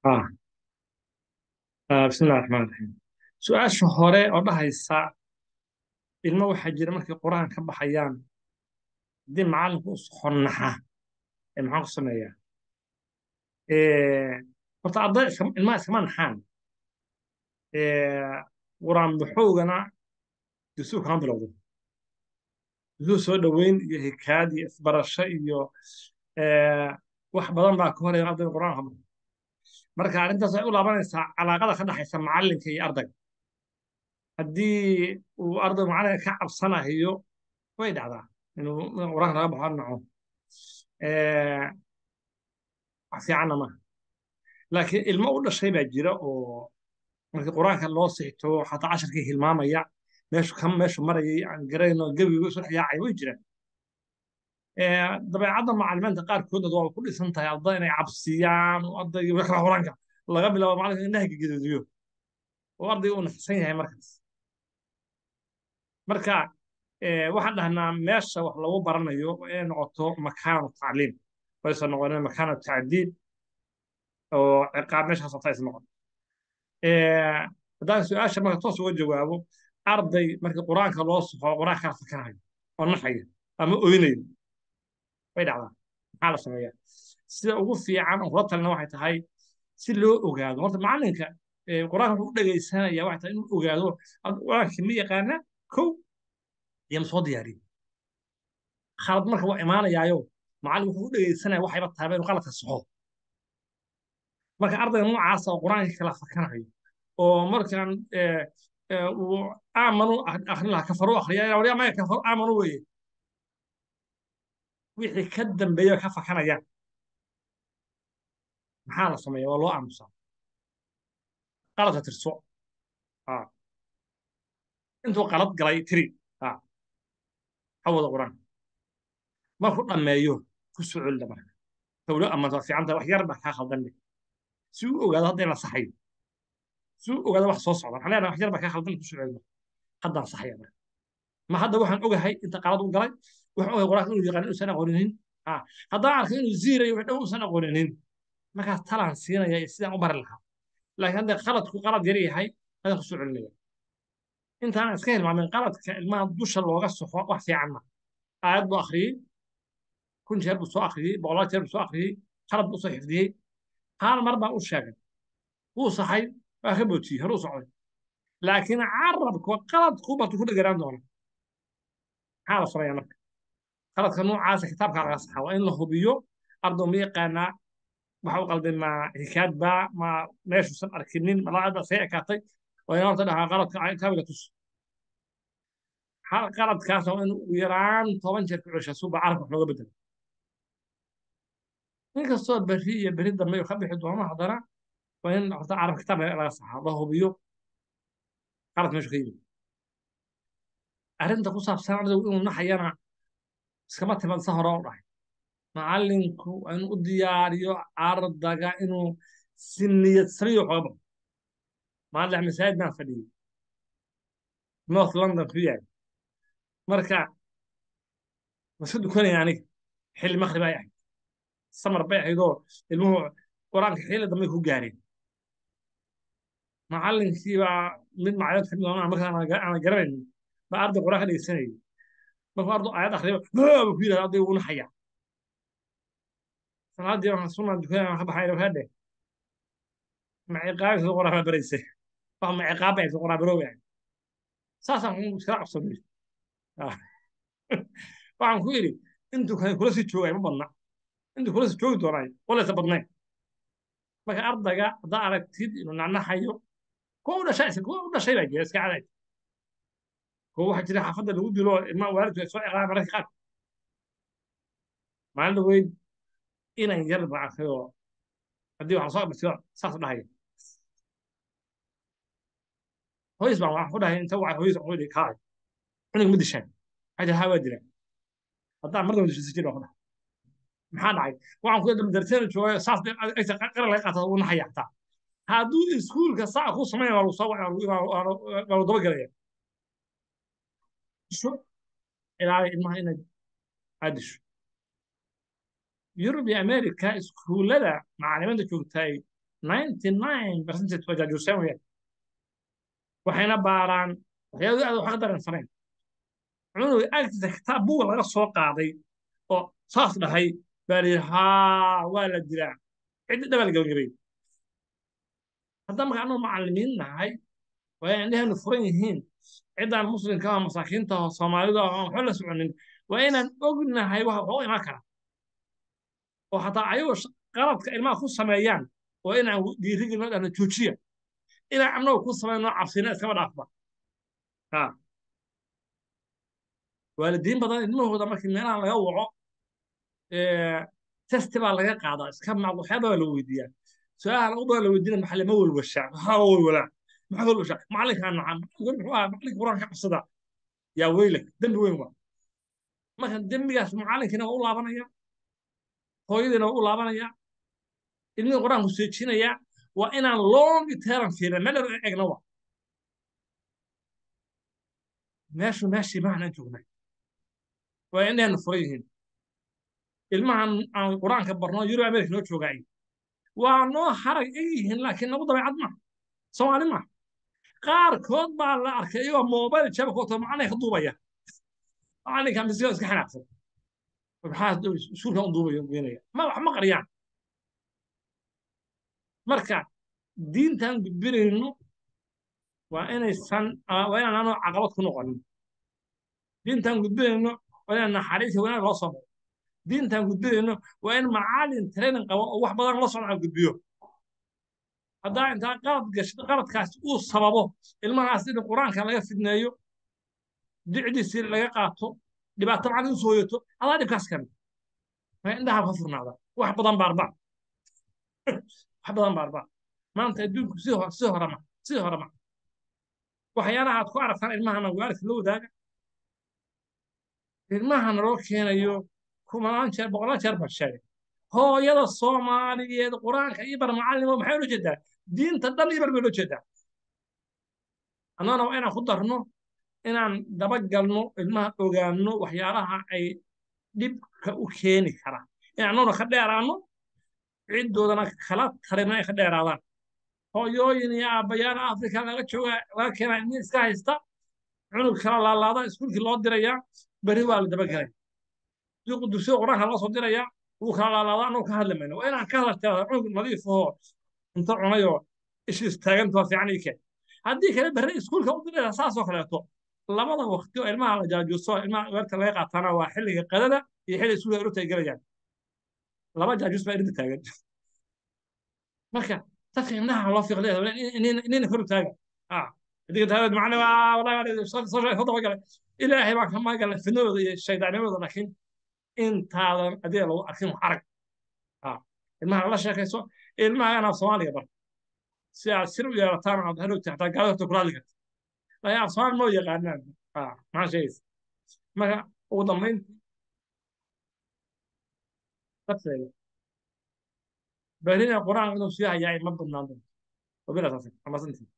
ah ah, bismillahi raxmaan raxiim su-aasha hore oo dhahaysa ilmo waxaa jira markay qur-aan ka baxayaan haddii macallinku u soxonnaxa ee maxaan ku sameeyaa Eh, horta arday iska- ilmaha iskama naxaan Eh, qur-aan baxowgana dusuu kama bilowdo dusuu soo dhoweyn iyo hikaad iyo isbarasho iyo eh, wax badan baa ka horaya ardayga qur-aanka baxo marka arrintaas waxay u laabanaysaa calaaqada ka dhexaysa macallinka iyo ardayga haddii uu ardaygu macallinka ka cabsanayo way dhacdaa inuu inuu qur-aanka laga baxo naco Eh, wax fiicanna maaha laakiin ilmo u dhashay baa jira oo markii qur-aanka loo sixto xataa casharkii hilmaamaya meeshu ka meeshu marayay aan garayno gebigu isu dhexyaacay way jiraan Eh, dabeecadda macallimiinta qaarkoodna waa ku dhisan tahay arday inay cabsiyaan oo ardayga wax kala qur-aanka laga bilaabo macallinka indhaha gaduudiyo oo ardayga uu naxsan yahay markaas marka eh, waxaan dhahnaa meesha wax lagu baranayo waa inay noqoto makaanu tacliim waysan noqonin makaanu tacdiid oo ciqaab meeshaas hata is noqon Eh, haddaan su-aasha marka toos uga jawaabo arday markii qur-aanka loo soxo qur-aanka kala fakanayo oo naxaya ama oynayo way dhacdaa maxaa la sameeyaa sida ugu fiican oo kula talina waxay tahay si loo ogaado horta macallinka eh, qur-aanka wuxuu u dhegaysanaya waxay tahay inuu ogaado ad- qur-aanka ma yaqaana kow iyo ma soo diyaariyo khalad marka waa imaanayaayo macallin wuxuu u dhegaysanaya waxayba tahay inuu qaladka soxo marka ardayga noocaasa oo qur-aanka kala fakanayo oo markaan eh, eh, uu aamanu akhrin lahaa kafaru akhriya waryaa maya kafaru aamanu weeye wixii ka dambeeya ka fakanayaan maxaa la sameeya waa loo aamusaa qaladka tirso ah. intuu qalad galay tiri ah. ha wada qur-aanka markuu dhammeeyo ku soo celida marka tawlo amanta waa fiican tahay wax yar baa kaa khaldan leh si uu ogaado hadda in la saxayo si uu ogaado wax soo socda waxaan leenahay wax yar baa kaa khaldan ku soo celida haddaan saxaya marka ma hadda waxaan ogahay inta qalad u galay waxaan ogahay qur-aanka inuu yaqaan inuusan aqooninin ah. haddaan arkay inuu ziirayo wax dhow uusan aqooninin markaas talaan siinaya iyo sidaan u bari lahaa laakiin hadda qaladku qalad yar yahay hadaan ku soo celinaya intaan iska hilmaamin qaladka ilmaha dusha looga soxo wax fiican ma aayad buu akhriyey kun jeer buu soo akhriyey boqolaal jeer buu soo akhriyey qalad buu soo xifdiyey hal mar baa u sheegay wuu saxay waa ka bootiyey hore u socday laakiin carabku qaladku batu ku dheganaan doona maxaa la sameeyaa marka qaladka noocaasa kitaabkaa laga saxaa waa in la hubiyo ardow ma yaqaanaa waxa u qalday ma hikaad baa ma meeshuusan arkinin ma lacag baa see ekaatay waa in horta dhahaa qaladka kaabiga tus hal qaladkaas waa in ugu yaraan toban jeer ku ceshaa suuba carabka wax looga bedelo inkastoo berri iyo berri dambe uu ka bixi doono haddana waa in horta carab kitaab laga saxaa la hubiyo qalad meeshu ka yimid arrinta ku saabsan ardaygu inuu naxayana iskama timaad sa hore u dhahay macallinku waa inuu u diyaariyo ardayga inuu si niyad samiyo waxooga baxo maalin masaajid baan fadhiyey north london ku yaal marka waska dukanaya aniga xilli maqrib ay ahayd samar bay ahaydoo ilmuhu qur-aanka xilli dambe ku gaareen macallinkii baa mid macalin kamid ah markaan aan garanaynin baa arday qur-aan ka dhegeysanayay markuu arday aayad akhriyo buu ku yidhahda arday ugu naxaya salaadii waxaan sunaa dukanaya ka baxay waxaa dheh ma ciqaabi qur-aan baa baraysay wax ma ciqaab ay qur-aan barooga saasaan iskala cabsanay waxaan ku yidhi intuu kan kula sii joogay ma badna intuu kula sii joogi doonay walaysa badnayn marka ardayga haddaa aragtid inuu nacnaxayo kuwa u dhashay kuwa u dhashay baa jira iska caday kuwa waxaa jira xaafadda lagu dilo ilmaha waalidku ay soo ciqaabaan mararka qaar maalin dhaweyd inan yar baa arkay oo haddii waxaa soo abartiyo saas u dhahaya hooyis baan waxaan ku dhahay inta waa hooyis waxaan ku dhihi kaalay cunug ma dishaan waxay tihi haa waa dilaan haddaan mar daba disho jir baan ku dhahay maxaa dhacay waxaan ku yidhi darteena jooga saas aysa qaran laga qaata uu naxaya xataa hadduu iskuulka saa ku samayn waa lagu soo waa lagu daba gelaya disho ilaali ilmaha inaad aad disho yurub iyo america iskuullada macalimiinta joogtay ninety nine percentage waa jaajuuseen weyaan waxayna baaraan waxyaabo aad wax ka dareensanayn cunuga agtiisa kitaab buuga laga soo qaaday oo saas dhahay baa la yidhi haa waa la dilaa ciddi dhabaa la gabagabay haddaan marka annagu macallimiin nahay waa in indheheenu furan yihiin ciddaan muslimka ah masaakiinta ah soomaalida ah aan waxba la soconin waa inaan ognahay wax waxu imaan kara oo xataa ayagoo qaladka ilmaha ku sameeyaan waa inaan dhiirigelino dhahno joojiya inaan annagu ku samayno cabsina iskaba dhaafba ha waalidiin badan ilmahooda markii meelaha laga waco testi baa laga qaadaa iska macd waxyaaba baa la weydiiyaa su-aalaha lagu badan la weydiina maxaa lama walwashaa maxaa walwalaa maxaa walwashaa macallinkaa nacam muxuu ahaa macallinka qur-aanka ka cabsada yaa weylak dembi weyn waa marka dembigaas macallinkiina waa u laabanaya hooyadiina waa u laabanaya ilmihii qur-aanku seejinaya waa inaan long term fiirin meel dheer egna wa meeshu meeshii maanaan joognay waa indheenu furan yihiin ilmahan aan qur-aanka barno yurub america noo joogaay waa noo harag eg yihiin laakiin nagu dabeecad ma soomaali ma qaarkood baa la arkay iyagoo mobile jabka wato macallinka ka duubaya macallinka misiga iska xanaaqsan maxaa suulka u duubaya geenaya ma wax ma qariyaan marka diintan gudbinayno waa inaysan waa inaan anoo caqabad ku noqonin diintan gudbinayno waa inaan naxariis wanaag loo soo maro diintan gudbinayno waa in macallin training qabo oo wax badan la socda gudbiyo haddaa intaa qalad gashid qaladkaas uu sababo ilmahaas in qur-aanka laga fidneeyo dicdiisii laga qaato dhibaato macallin u sooyato adaa dhibkaas kami waa indhaha ka furnaada wax badan baarbaa wax badan baarbaa maanta adduunku si si horema si horema waxyaalaha aad ku aragtaan ilmahana waalidka la wadaaga ilmahana loo keenayo kumanaan jeer boqolaan jeer baa sheegay hooyada soomaaliyeed qur-aanka iyo bar macallimo maxay ula jeedaa diinta dhan iyo bar bay ula jeedaa annagana waa inaan ku darno inaan dabagalno ilmaha ogaanno waxyaalaha ay dhibka u keeni kara in annaguna ka dheeraanno ciddoodana kala tarina ay ka dheeraadaan hooyooyin iyo aabbayaal afrika laga jooga laga keenaa ilmihi iska haysta cunug kala laalaada iskuulkii loo dirayaa beri waa la dabagelay dugsiga qur-aanka loo soo dirayaa wuu kala laalaada annagu ka hadli mayno waa inaan ka hadaltaa cunug nadiif ahoo cunto cunayoo ishi istaaganta waa fiican ii keen haddii kale berre iskuulka u diraya saasoo kaleeto labada waqti oo ilmaha la jaajuuso ilmaha weerta laga qaatana waa xilliga qadada iyo xilliga iskuulka urta ay gelayaan laba jaajuus baa irinta taagan marka dadka indhaha loo fiiqday inayna kor u taaga adiga taawad macna waa wallahi soo soo dabagalay ilaahay baa ka magalay fidnadooda iyo shaydaanimadooda laakiin intaadan adiga lagu arkin wax arag ilmaha la sheekayso ilmahagana af soomaaliga bar si aad sir u yeelataan aad hadhowti xataa gaalada horta kula hadli karta laakiin af soomaali moo yaqaanaan maxaa sheegaysa marka ugu dambayn dadkeeda berina qur-aan inuu sii hayaa ma badnaan doonto wabilaas amasantii